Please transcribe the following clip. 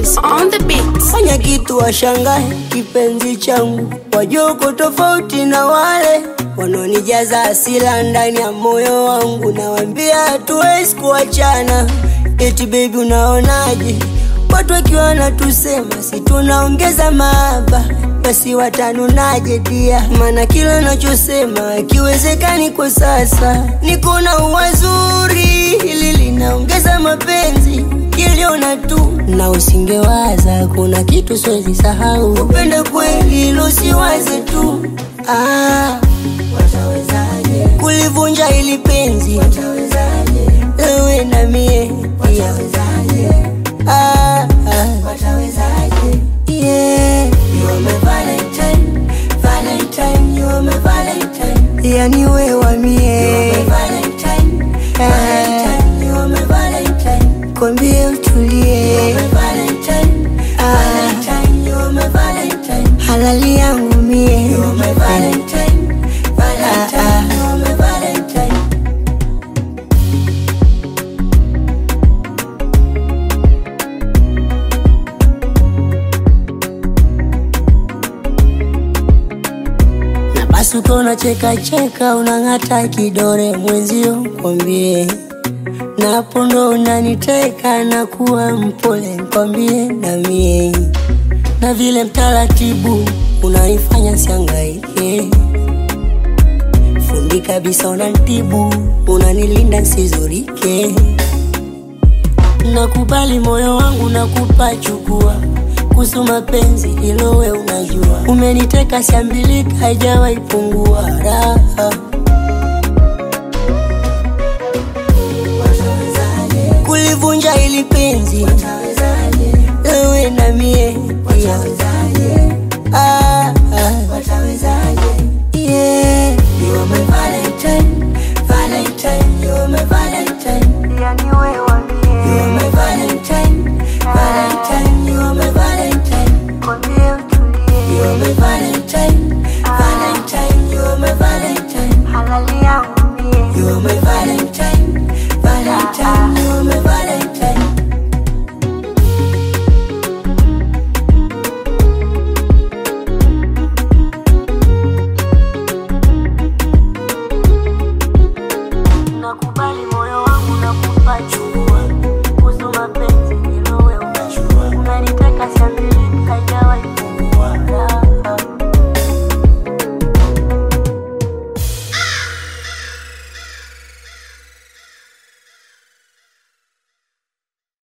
Keys on the beat. fanya kitu washangae, kipenzi changu, wajoko tofauti na wale wanaonijaza hasira ndani ya moyo wangu. Nawambia hatuwezi kuachana, eti baby, unaonaje? Watu wakiwa wanatusema si tunaongeza mahaba, basi watanunaje dia? Maana kila nachosema kiwezekani kwa sasa, niko na uwazuri, hili linaongeza mapenzi kiliona tu na usingewaza, kuna kitu siwezi sahau, upende kweli ilo siwaze tu ah. Watawezaje kulivunja ili penzi? Watawezaje wewe na mie? Watawezaje ah, ah. Watawezaje yeah. You are my Valentine, Valentine, you are my Valentine. Yani wewe wa mie. You are my Valentine, Valentine, you are my Valentine. Kwambie utulie. You are my Valentine, Valentine, you are my Valentine. Halali yangu mie. You are my Valentine, Valentine, you are my Valentine. na basi ukiwa unacheka cheka unang'ata kidore mwenzio kwambie na hapo ndo unaniteka na kuwa mpole kwambie na mie na vile mtaratibu unaifanya siangaike fundi kabisa unantibu unanilinda nsizurike nakubali moyo wangu nakupa chukua kuhusu mapenzi hilo we unajua umeniteka siambilika haijawahi pungua raha kulivunja ili penzi wewe na mie ah,